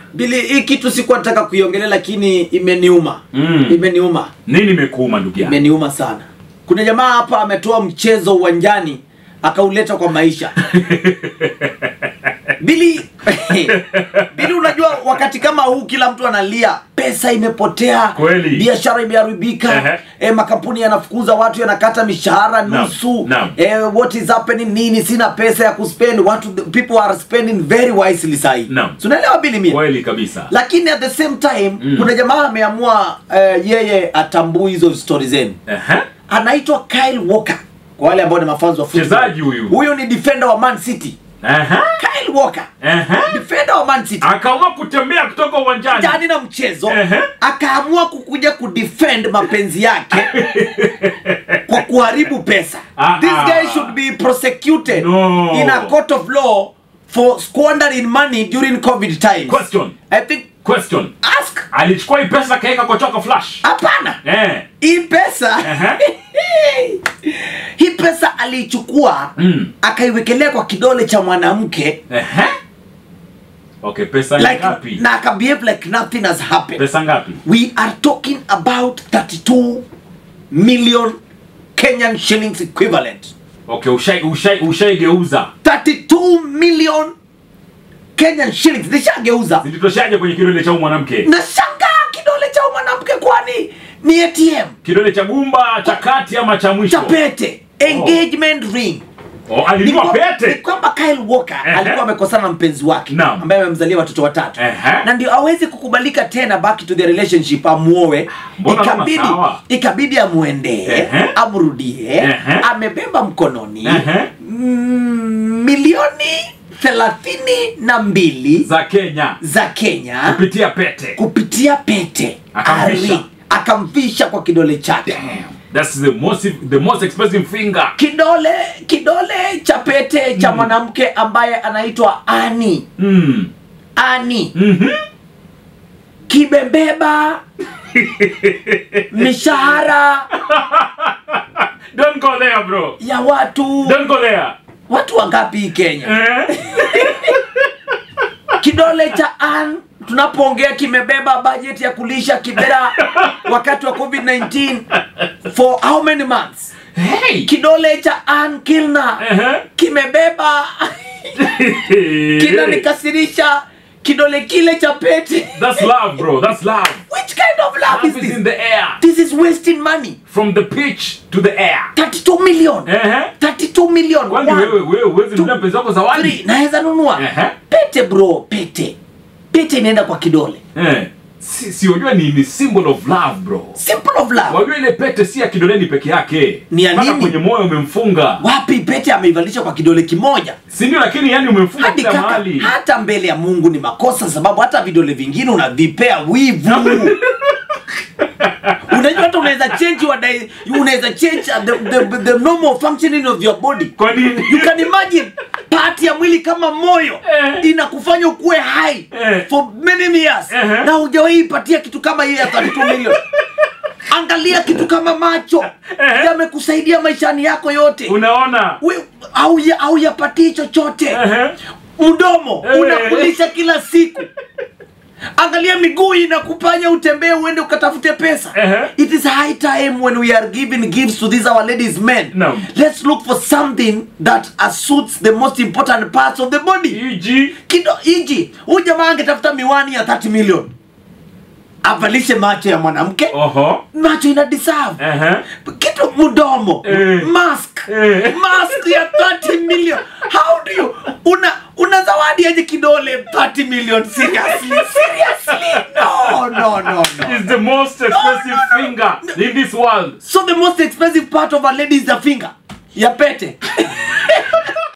bili hii kitu sikuwa nataka kuiongelea lakini imeniuma Mm. imeniuma nini imekuuma ndugu yangu imeniuma sana kuna jamaa hapa ametoa mchezo uwanjani akauleta kwa maisha bili bili unajua wakati kama huu kila mtu analia pesa imepotea Kweli. biashara imeharibika Ehe. e, makampuni yanafukuza watu yanakata mishahara Naam, nusu naam. e, what is happening nini sina pesa ya kuspend watu people are spending very wisely sahi Naam. tunaelewa bili mia kweli kabisa lakini at the same time Mm. kuna jamaa ameamua uh, yeye atambui hizo stori zenu Ehe. anaitwa Kyle Walker kwa wale ambao ni mafanzi wa football. Mchezaji huyu. huyu ni defender wa Man City Ehe. Kyle Walker Ehe. defender wa Man City akaamua kutembea kutoka uwanjani jani na mchezo Ehe. akaamua kukuja kudefend mapenzi yake kwa kuharibu pesa Ah, this ah. guy should be prosecuted No. in a court of law for squandering money during covid times question i think question ask alichukua hii pesa akaweka kwa choka flash hapana eh. hii pesa hii pesa aliichukua Mm. akaiwekelea kwa kidole cha mwanamke Ehe. okay pesa ni like, ngapi na akabehave like nothing has happened pesa ngapi we are talking about 32 million kenyan shillings equivalent okay ushai ushai ushaigeuza 32 million kenyan shillings nishageuza zilitoshaje kwenye kidole cha huyu mwanamke nashangaa kidole cha huyu mwanamke kwani ni atm kidole cha gumba cha kati ama cha mwisho cha pete engagement ring oh, Ni alinunua kwa- ni pete kwamba Kyle Walker Ehe. alikuwa amekosana na mpenzi wake Naam. ambaye amemzalia watoto watatu Ehe. na ndio awezi kukubalika tena back to the relationship amuoe Mbona kama ikabidi sawa? ikabidi amwendee Ehe. amrudie Ehe. amebeba mkononi Ehe. mm, milioni thelathini na mbili za kenya za Kenya kupitia pete kupitia pete Akamvisha. Ari- akamvisha kwa kidole chake that's the most the most expensive finger kidole kidole cha pete cha mwanamke ambaye anaitwa ani mm. ani mm-hmm. kimebeba mishahara don't go there bro ya watu don't go there watu wangapi hii kenya eh? kidole cha an tunapoongea kimebeba bajeti ya kulisha kibera wakati wa covid-19 for how many months hey kidole cha an kilna Ehe. kimebeba kinanikasirisha kidole kile cha pete that's love bro that's love which kind of love is love is this in the air this is wasting money from the pitch to the air 32 million Ehe. 32 million kwani One, wewe wewe uwezi nunua mpenzi wako three. zawadi naweza nunua Ehe. pete bro pete pete inaenda kwa kidole eh. si, si unajua ni, ni symbol of love bro simple of love wajua ile pete si ya kidoleni peke yake Ni ya Mpaka nini? kwenye moyo umemfunga wapi pete ameivalisha kwa kidole kimoja si ndio lakini yani umemfunga hadi kila kaka mahali hata mbele ya mungu ni makosa sababu hata vidole vingine unavipea wivu unajua hata unaweza change your di- unaweza change the, the, the normal functioning of your body kwa nini you can imagine part ya mwili kama moyo Eh. inakufanya ukuwe hai Eh. for many years Ehe. na hujawahi ipatia kitu kama hiyo ya 32 million angalia kitu kama macho Ehe. yamekusaidia maishani yako yote unaona We- au ya- au yapatii chochote Ehe. mdomo Eh. unakulisha kila siku angalia miguu inakupanya utembee uende ukatafute pesa Ehe. it is high time when we are giving gifts to these our ladies men Naam. let's look for something that uh, suits the most important parts of the body iji kido iji huyu jamaa angetafuta miwani ya 30 million avalishe macho ya mwanamke oho macho ina deserve Ehe. kitu mdomo Eh. mask Eh. mask ya 30 million how do you una una zawadi aje kidole 30 million seriously seriously no no no no is the most expensive no, no. finger in this world so the most expensive part of a lady is the finger ya pete